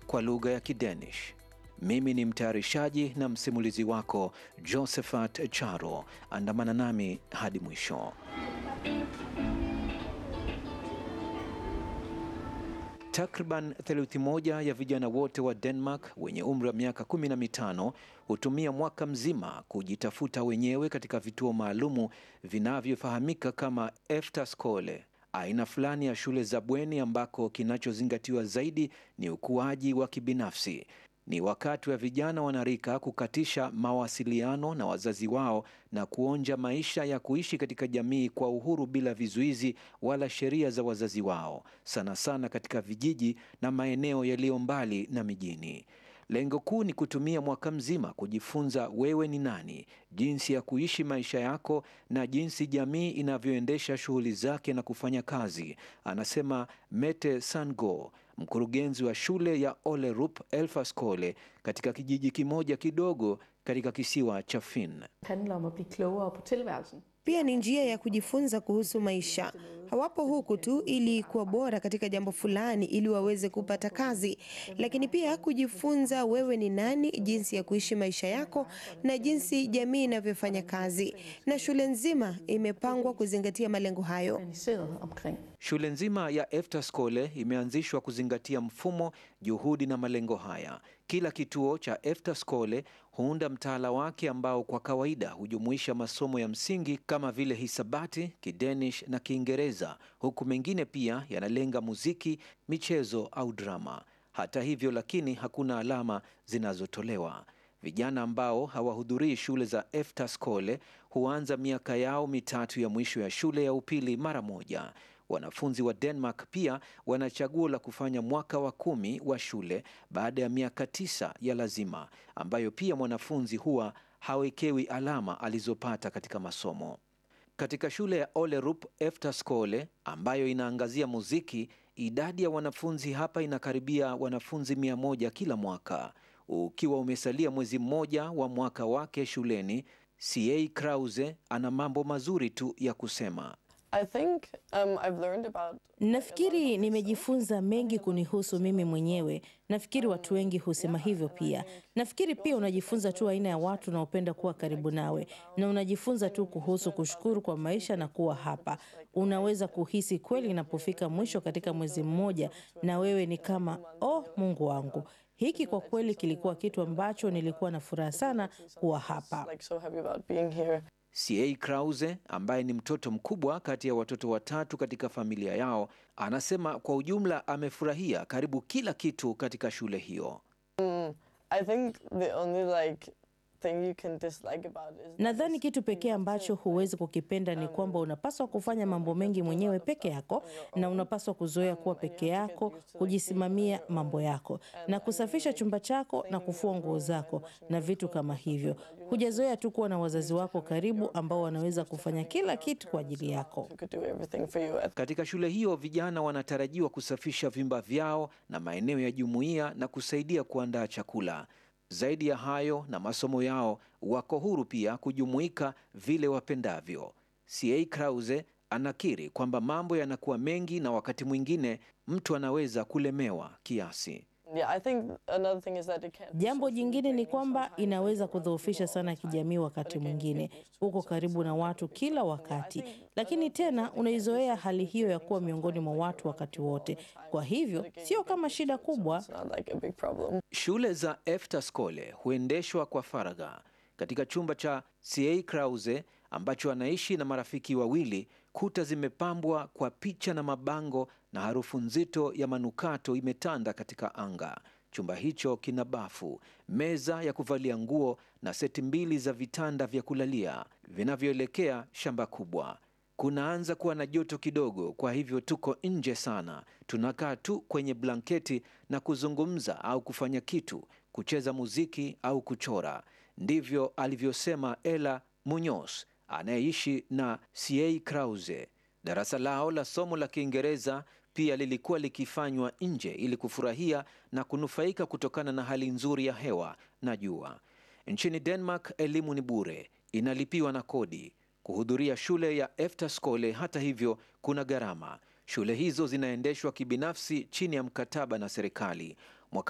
kwa lugha ya Kidanish. Mimi ni mtayarishaji na msimulizi wako Josephat Charo. Andamana nami hadi mwisho. Takriban theluthi moja ya vijana wote wa Denmark wenye umri wa miaka kumi na mitano hutumia mwaka mzima kujitafuta wenyewe katika vituo maalumu vinavyofahamika kama efterskole, aina fulani ya shule za bweni ambako kinachozingatiwa zaidi ni ukuaji wa kibinafsi. Ni wakati wa vijana wanarika kukatisha mawasiliano na wazazi wao na kuonja maisha ya kuishi katika jamii kwa uhuru bila vizuizi wala sheria za wazazi wao, sana sana katika vijiji na maeneo yaliyo mbali na mijini. Lengo kuu ni kutumia mwaka mzima kujifunza wewe ni nani, jinsi ya kuishi maisha yako na jinsi jamii inavyoendesha shughuli zake na kufanya kazi, anasema Mette Sandgaard, mkurugenzi wa shule ya Olerup Elferskole katika kijiji kimoja kidogo katika kisiwa cha Fyn. handler om at blive klogere på tilværelsen. Pia ni njia ya kujifunza kuhusu maisha. Hawapo huku tu ili kuwa bora katika jambo fulani ili waweze kupata kazi, lakini pia kujifunza wewe ni nani, jinsi ya kuishi maisha yako na jinsi jamii inavyofanya kazi, na shule nzima imepangwa kuzingatia malengo hayo. Organiseret omkring. Shule nzima ya Efterskole imeanzishwa kuzingatia mfumo, juhudi na malengo haya. Kila kituo cha Efterskole huunda mtaala wake ambao kwa kawaida hujumuisha masomo ya msingi kama vile hisabati, Kidenish na Kiingereza, huku mengine pia yanalenga muziki, michezo au drama. Hata hivyo lakini hakuna alama zinazotolewa. Vijana ambao hawahudhurii shule za Efterskole huanza miaka yao mitatu ya mwisho ya shule ya upili mara moja. Wanafunzi wa Denmark pia wana chaguo la kufanya mwaka wa kumi wa shule baada ya miaka tisa ya lazima, ambayo pia mwanafunzi huwa hawekewi alama alizopata katika masomo. Katika shule ya Olerup Efterskole ambayo inaangazia muziki, idadi ya wanafunzi hapa inakaribia wanafunzi mia moja kila mwaka. Ukiwa umesalia mwezi mmoja wa mwaka wake shuleni, CA Krause ana mambo mazuri tu ya kusema. I think um, I've learned about Nafikiri nimejifunza mengi kunihusu mimi mwenyewe. Nafikiri watu wengi husema hivyo pia. Nafikiri pia unajifunza tu aina ya watu unaopenda kuwa karibu nawe, na unajifunza tu kuhusu kushukuru kwa maisha na kuwa hapa. Unaweza kuhisi kweli inapofika mwisho katika mwezi mmoja, na wewe ni kama oh, Mungu wangu, hiki kwa kweli kilikuwa kitu ambacho nilikuwa na furaha sana kuwa hapa. like so happy about being here. CA Krause ambaye ni mtoto mkubwa kati ya watoto watatu katika familia yao, anasema kwa ujumla amefurahia karibu kila kitu katika shule hiyo. I think the only like thing you can dislike about it is Nadhani kitu pekee ambacho huwezi kukipenda ni kwamba unapaswa kufanya mambo mengi mwenyewe peke yako, na unapaswa kuzoea kuwa peke yako, kujisimamia mambo yako, na kusafisha chumba chako na kufua nguo zako na vitu kama hivyo. Hujazoea tu kuwa na wazazi wako karibu ambao wanaweza kufanya kila kitu kwa ajili yako. who could do everything for you. At Katika shule hiyo vijana wanatarajiwa kusafisha vyumba vyao na maeneo ya jumuiya na kusaidia kuandaa chakula. Zaidi ya hayo na masomo yao, wako huru pia kujumuika vile wapendavyo. CA Krause anakiri kwamba mambo yanakuwa mengi na wakati mwingine mtu anaweza kulemewa kiasi. yeah, I think another thing is that it can. Jambo jingine ni kwamba inaweza kudhoofisha sana kijamii. Wakati mwingine uko karibu na watu kila wakati, lakini tena unaizoea hali hiyo ya kuwa miongoni mwa watu wakati wote. Kwa hivyo sio kama shida kubwa. It's not like a big problem. Shule za Efterskole huendeshwa kwa faragha. Katika chumba cha CA Krause ambacho anaishi na marafiki wawili, kuta zimepambwa kwa picha na mabango na harufu nzito ya manukato imetanda katika anga. Chumba hicho kina bafu, meza ya kuvalia nguo na seti mbili za vitanda vya kulalia vinavyoelekea shamba kubwa. Kunaanza kuwa na joto kidogo, kwa hivyo tuko nje sana. Tunakaa tu kwenye blanketi na kuzungumza au kufanya kitu, kucheza muziki au kuchora. Ndivyo alivyosema Ella Munoz anayeishi na CA Krause. Darasa lao la somo la Kiingereza pia lilikuwa likifanywa nje ili kufurahia na kunufaika kutokana na hali nzuri ya hewa na jua. Nchini Denmark elimu ni bure, inalipiwa na kodi. Kuhudhuria shule ya Efterskole hata hivyo kuna gharama. Shule hizo zinaendeshwa kibinafsi chini ya mkataba na serikali.